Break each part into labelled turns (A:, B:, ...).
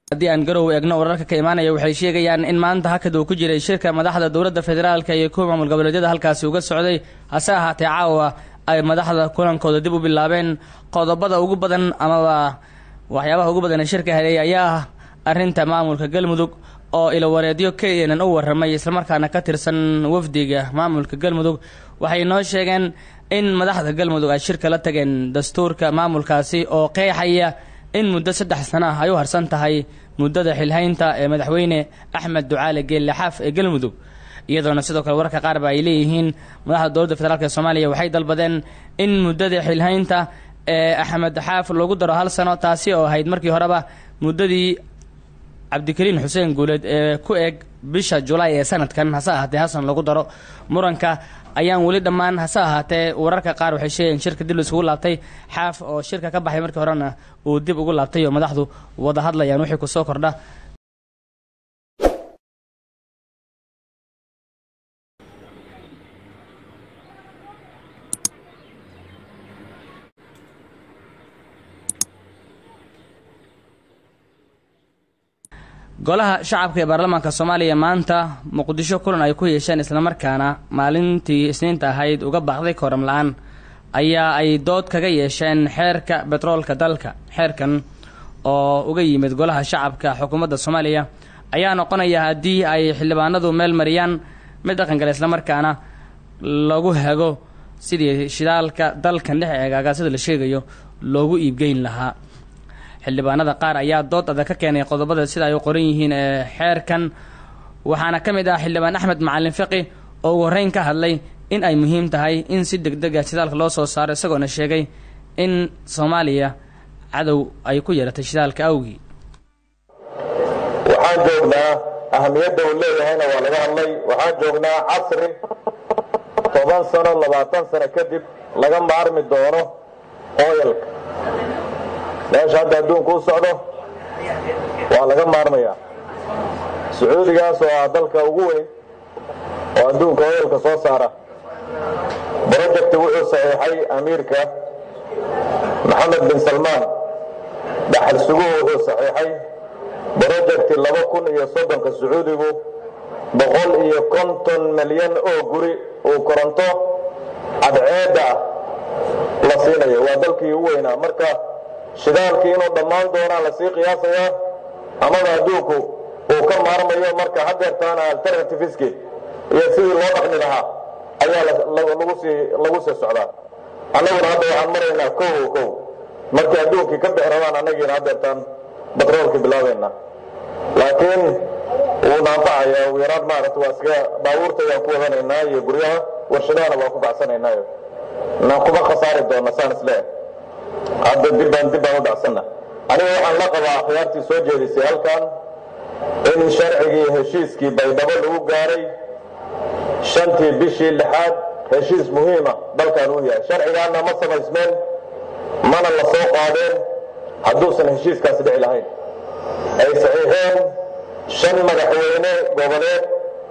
A: haddii aan garow eegno wararka ka imaanaya waxay sheegayaan in maanta hakad uu ku jiray shirka madaxda dowladda federaalka iyo kuwa maamul goboleedyada halkaasi uga socday hase ahaatee caawa ay madaxda kulankooda dib u bilaabeen qodobada ugu badan amaba waxyaabaha ugu badan ee shirka helay ayaa ah arrinta maamulka galmudug oo ilawareedyo keenan u warramay islamarkaana ka tirsan wafdiga maamulka galmudug waxay noo sheegeen in madaxda galmudug ay shirka la tageen dastuurka maamulkaasi oo qeexaya in muddo saddex sano ah ay u harsan tahay muddada xilhaynta ee madaxweyne axmed ducaale geelle xaaf ee galmudug iyadoona sidoo kale wararka qaar ba ay leeyihiin madaxda dowladda federaalk ee soomaaliya waxay dalbadeen in muddada xilhaynta ee axmed xaaf lagu daro hal sano taasi oo ahayd markii horeba muddadii cabdikariin xuseen guuleed ee ku eg bisha julaay ee sanadkan hase ahaatee hasan lagu daro muranka ayaan weli dhammaan hase ahaatee wararka qaar waxay sheegeen shirka dib laisugu laabtay xaaf oo shirka ka baxay markii horena uu dib ugu laabtay oo madaxdu wada hadlayaan wixii kusoo kordha golaha shacabka ee baarlamaanka soomaaliya maanta muqdisho kulan ay ku yeesheen islamarkaana maalintii isniinta ahayd uga baaqday kooram la-aan ayaa ay dood kaga yeesheen xeerka betroolka dalka xeerkan oo uga yimid golaha shacabka xukuumadda soomaaliya ayaa noqonaya haddii ay xildhibaanadu meel mariyaan mid dhaqangale islamarkaana lagu hago sidii shidaalka dalkan dhex eegaaga sida la sheegayo loogu iibgeyn lahaa xildhibaanada qaar ayaa dood adag ka keenay qodobada sida ay u qoran yihiin ee xeerkan waxaana ka mid ah xildhibaan axmed macalin fiqi oo ugu horreyn ka hadlay in ay muhiim tahay in si deg deg ah shidaalka loo soo saaro isagoona sheegay in soomaaliya cadow ay ku yeeratay shidaalka awgii
B: waxaan joognaa ahamiyadda uu leeyahayna waa laga hadlay waxaan joognaa casri toban sano labaatan sano kadib laga maarmi doono ooyalka meesha hadda adduunku u socdo waa laga maarmayaa sacuudigaas oo ah dalka ugu weyn oo adduunka oyalka soo saara brojecti wuxuu saxiixay amiirka maxamed bin salmaan dhaxal suguhu wuxuu saxiixay brojecti laba kun iyo soddonka sacuudigu boqol iyo konton milyan oo guri uu koronto cadceedda la siinayo waa dalkii u weynaa marka shidaalkii inuu dhammaan doonaa lasii qiyaasayaa amaba adduunku uu ka maarmayo marka hadeertaana alternativeski iyo sidii loo dhaqmi lahaa ayaa lagu sii socdaa annaguna hadda waxaan maraynaa kow kow markii adduunkii ka bixi rabaan annagiina hadeertaan batroolkii bilaabaynaa laakiin wuu naanfacaya ugu yaraan maarata waa iska baabuurta ayaan ku wadanaynaa iyo guryaha warshadahana waa ku gacsanaynaayo naan kuma khasaari doona saan isleeyahay hadda dibbaan dibbaan u dhacsanna aniga waxaan la qabaa akhyaartii soo jeedisay halkan in sharcigii heshiiskii baydhabo lagu gaaray shantii bishii lixaad heshiis muhiima dalkan uu yahay sharcigaana ma samaysmeen mana la soo qaadeen hadduusan heshiiskaasi dhici lahayn ay saxiixeen shan madaxweyne goboleed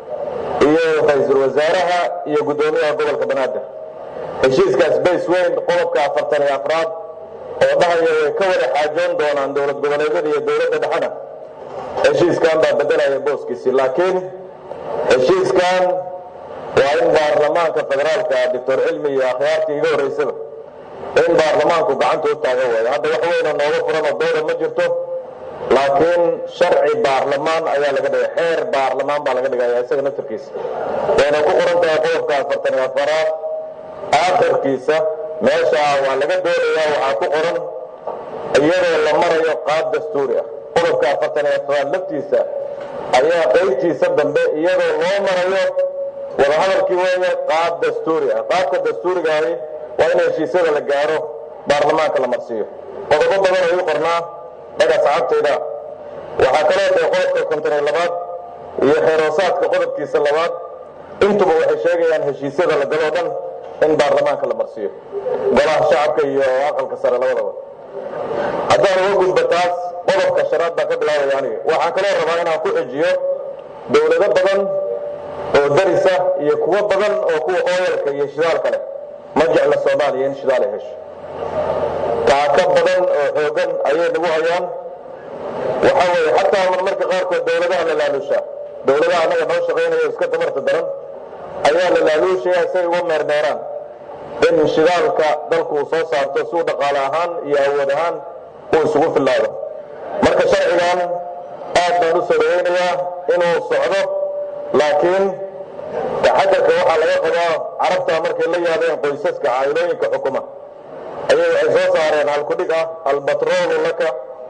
B: iyo ra-iisul wasaaraha iyo guddoomiyaha gobolka banaadir heshiiskaas bays weyn qodobka afartan iyo afraad oo dhahaya way ka wada xaajoon doonaan dowlad goboleedyada iyo dowladda dhexena heshiiskan baa bedelaya booskiisii laakiin heshiiskan waa in baarlamaanka federaalka doctor cilmi iyo akhyaartii iga horraysaba in baarlamaanku gacanta u taaga waayo hadda wax weyna nooga furan oo dooda ma jirto laakiin sharci baarlamaan ayaa laga dhigay xeer baarlamaan baa laga dhigaya isaga naftarkiisa wayna ku qoran tahay qodobka afartan iyo afaraad aakhirkiisa meesha waa laga doonayaa waxaa ku qoran iyadoo la marayo qaab dastuuri ah qodobka afartan iyo afaraad laftiisa ayaa qaybtiisa dambe iyadoo loo marayo wadahadalkii weeye qaab dastuuri ah qaabka dastuurigaahi waa in heshiisyada la gaaro baarlamaanka la marsiiyo qodobo badan ayuu qornaa dhaga saxabtayda waxaa kaloo tahay qodobka konton iyo labaad iyo xeeroosaadka qodobkiisa labaad intuba waxay sheegayaan heshiisyada la galoo dhan in baarlamaanka la marsiiyo golaha shacabka iyo aqalka sare labadaba haddaan uga gudbo taas qodobka shanaad baan ka bilaabaya aniga waxaan kaloo rabaa inaan ku xijiyo dowlado badan oo darisa iyo kuwo badan oo kuwa ooyalka iyo shidaalka leh ma jecla soomaaliya in shidaal ay hesho taaka badan oo xoogan ayay nagu hayaan waxaa weeye xataa marmarka qaarkood dowladaha la laalushaa dowladaha annaga noo shaqaynaya iska tamarta daran ayaa la laaluushaya say uga meermeeraan in shidaalka dalku uu soo saarto si uu dhaqaale ahaan iyo awood ahaan uu isugu fillaado marka sharcigan aad baan u soo dhawaynayaa inuu socdo laakiin taxadarka waxaa laga qabaa carabtaa markay la yaabeen qoysaska caa'ilooyinka xukuma ayay waxay soo saareen halkudhig ah albatroolu laka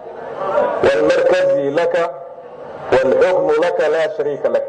B: waalmarkazi laka waalxukmu laka laa shariika lak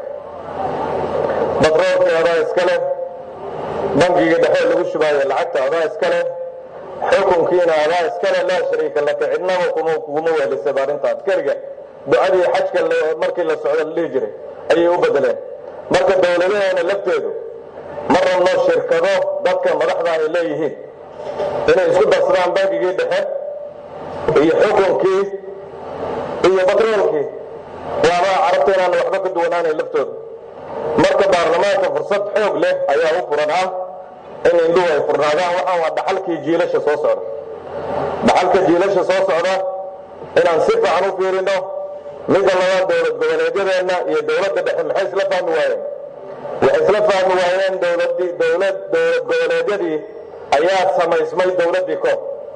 B: batroolkii adaa iska leh bangiga dhexe lagu shubaayo lacagta adaa iska leh xukunkiina adaa iska leh laa shariika laka cidnaba kuguma weelisaba arrintaas keliga ducadii xajka markii la socdo la dhihi jiray ayay u bedeleen marka dowladaheena lafteedu ma rabno shirkado dadka madaxda ay leeyihiin inay isku darsadaan bangigii dhexe iyo xukunkii iyo batroolkii waaba carabta inaan waxba ka duwanaanayn laftooda marka baarlamaanka fursad xoog leh ayaa u furan ah in indhuhu ay furnaadaan waxaan waa dhaxalkii jiilasha soo socda dhaxalka jiilasha soo socda inaan si fiican u fiirino midda labaad dowlad goboleedyadeenna iyo dowladda dhexe maxay isla fahmi waayeen waxay isla fahmi waayeen dowladii dowlad dowlad goboleedyadii ayaa samaysmay dowladdii koob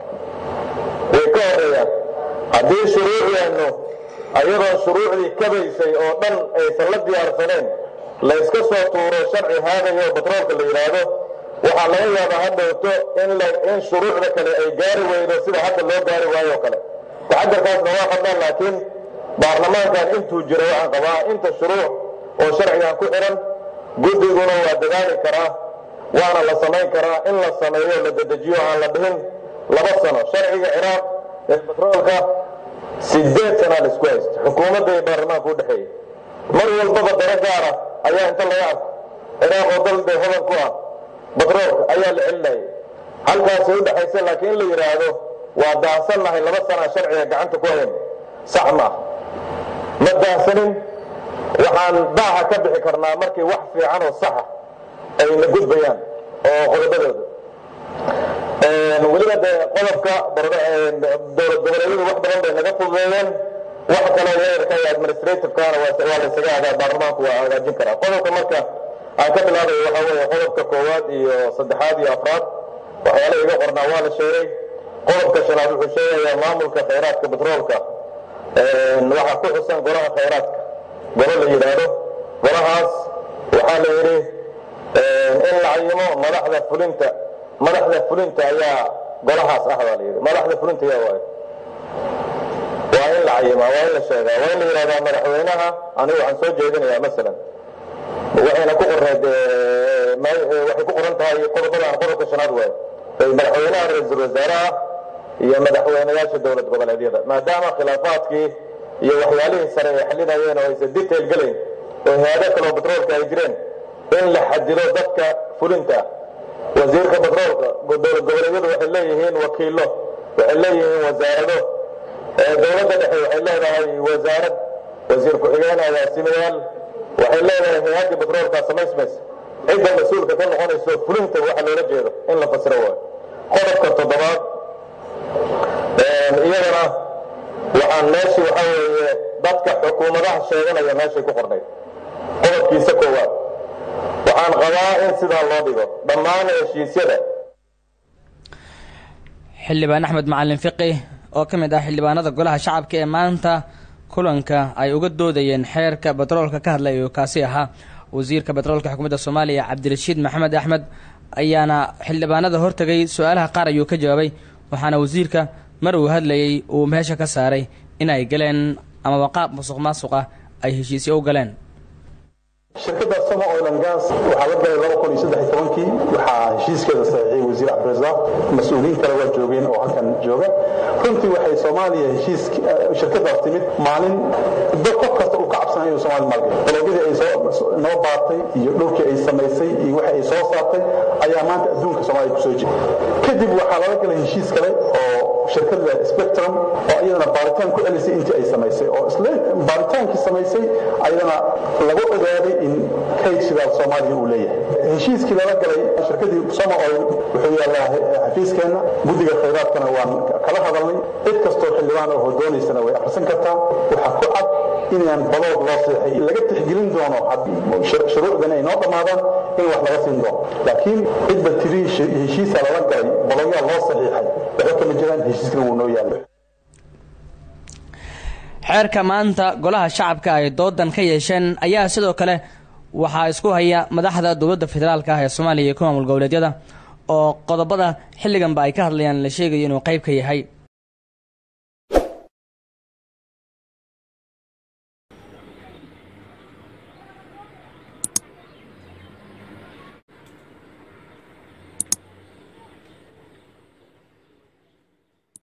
B: way ka horeeyaan haddii shuruucdeennu ayadoon shuruucdii kabaysay oo dhan aysan la diyaarsaneen la yska soo tuuro sharci haadayo batroolka la yidhaahdo waxaa laga yaabaa hadhowto in shuruucda kale ay gaari weydo sida hadda loo gaari waayo o kale taxadarkaasna waa qabnaan laakiin baarlamaankan intuu jiro waxaan qabaa inta shuruuc oo sharcigan ku xihan guddiguna waa dadaali karaa waana la samayn karaa in la sameeyo la dedejiyo aan la dhihin laba sano sharciga ciraaq ee batroolka sideed sanaa la isku haysta xukuumadda iyo baarlamaanka u dhexeeya mar walbaba daro gaara ayaa inta laga arko ciraaq oo dal dee hodan ku ah batroolka ayaa la celinayay halkaasay u dhexaysa laakiin in la yidhaahdo waa daahsannahay laba sanaa sharciga gacanta ku hayn sax ma ah ma daahsanin waxaan daaha ka bixi karnaa markii wax fiican oo saxa ayna gudbayaan oo qodobadooda weliba dee qodobka dowlad goboleedyadu wax badan bay naga fududeeyeen wax kaloo weerarka iyo administrativekana waa la isaga adaa baarlamaanku waa hagaajin karaa qodobka marka aan ka bilaabayo waxaa weeye qodobka koowaad iyo saddexaad iyo afraad waxyaala iga qornaa waa la sheegay qodobka shanaad wuxuu sheegayaa maamulka khayraadka batroolka waxaa ku xusan golaha khayraadka golo la yidhaahdo golahaas waxaa la yidhi in la cayimo madaxda fulinta madaxda fulinta ayaa golahaas ah baa la yidhi madaxda fulinta ayaa waayo waa in la cayimaa waa in la sheegaa waa in la yidhahdaa madaxweynaha anigu waxaan soo jeedinayaa masalan waxayna ku qorneed waxay ku qoran tahay qodobadan qodobka shanaad waayo madaxweynaha ra-iisul wasaaraha iyo madaxweynayaasha dowlad goboleedyada maadaama khilaafaadkii iyo waxyaalihii sare ay xalinayeen oo aysan detail gelayn oo hay-ado kaleo batroolka ay jireen in la xadido dadka fulinta wasiirka batroolka dowlad goboleedyadu waxay leeyihiin wakiilo waxay leeyihiin wasaarado dowladda dhexe waxay leedahay wasaarad wasiir ku-xigeen agaasimayaal waxay leedahay hay-addii batroolka samaysmaysa cidda mas-uulka ka noqonayso fulinta waxa loola jeedo in la fasiro waayo qodobka toddobaad iyadana waxaan meeshii waxaa weeye dadka xukuumadaha sheeganaya meeshay ku qornayd qodobkiisa koowaad waxaan qabaa in sidaa loo dhigo dhammaan heshiisyada
A: xildhibaan axmed macalin fiqi oo ka mid ah xildhibaanada golaha shacabka ee maanta kulanka ay uga doodayeen xeerka batroolka ka hadlayo kaasi ahaa wasiirka batroolka xukuumadda soomaaliya cabdirashiid maxamed axmed ayaana xildhibaanada hortegay su-aalaha qaar ayuu ka jawaabay waxaana wasiirka mar uu hadlayey uu meesha ka saaray in ay galeen amaba qaab musuq maasuq ah ay heshiisyo u galeen
C: shirkadda sama oil and gas waxaa la galay laba kun iyo saddex iyo tobankii waxaa heshiiskeeda saxiixiyey wasiir cabdirasaaq mas-uuliyiin kale waa joogeen oo halkan jooga runtii waxay soomaaliya heshiis shirkadaas timid maalin dad qof kasta uu ka cabsanayo inuu soomaali maalgeliyo dalagyadii ay soo noo baartay iyo dhulkii ay samaysay iyo waxa ay soo saartay ayaa maanta adduunka soomaaliya kusoo jira kadib waxaa lala galay heshiis kale oo shirkada spectrum oo iyadana baaritaan ku celisay intii ay samaysay oo isla baaritaankii samaysay ayadana lagu ogaaday in kayd shidaal soomaaliya uu leeyahay heshiiskii lala galay shirkadii somo oil wuxuu yaallaa xafiiskeenna guddiga khayraadkana waan kala hadalnay cid kastoo xildhibaan oo doonaysana way akhrisan kartaa waxaa ku cad inaan badood loo seexay laga tixgelin doono shuruucdan ay noo dhammaadaan in wax laga siin doono laakiin cidba tiri heshiisa lala galay baloyaa loo saxiixay waxba kama jiraan heshiiskana wuu noo yaallay
A: xeerka maanta golaha shacabka ay doodan ka yeesheen ayaa sidoo kale waxaa isku haya madaxda dowladda federaalka ah ee soomaaliya iyo ku maamul goboleedyada oo qodobada xilliganba ay ka hadlayaan la sheegayo inuu qayb ka yahay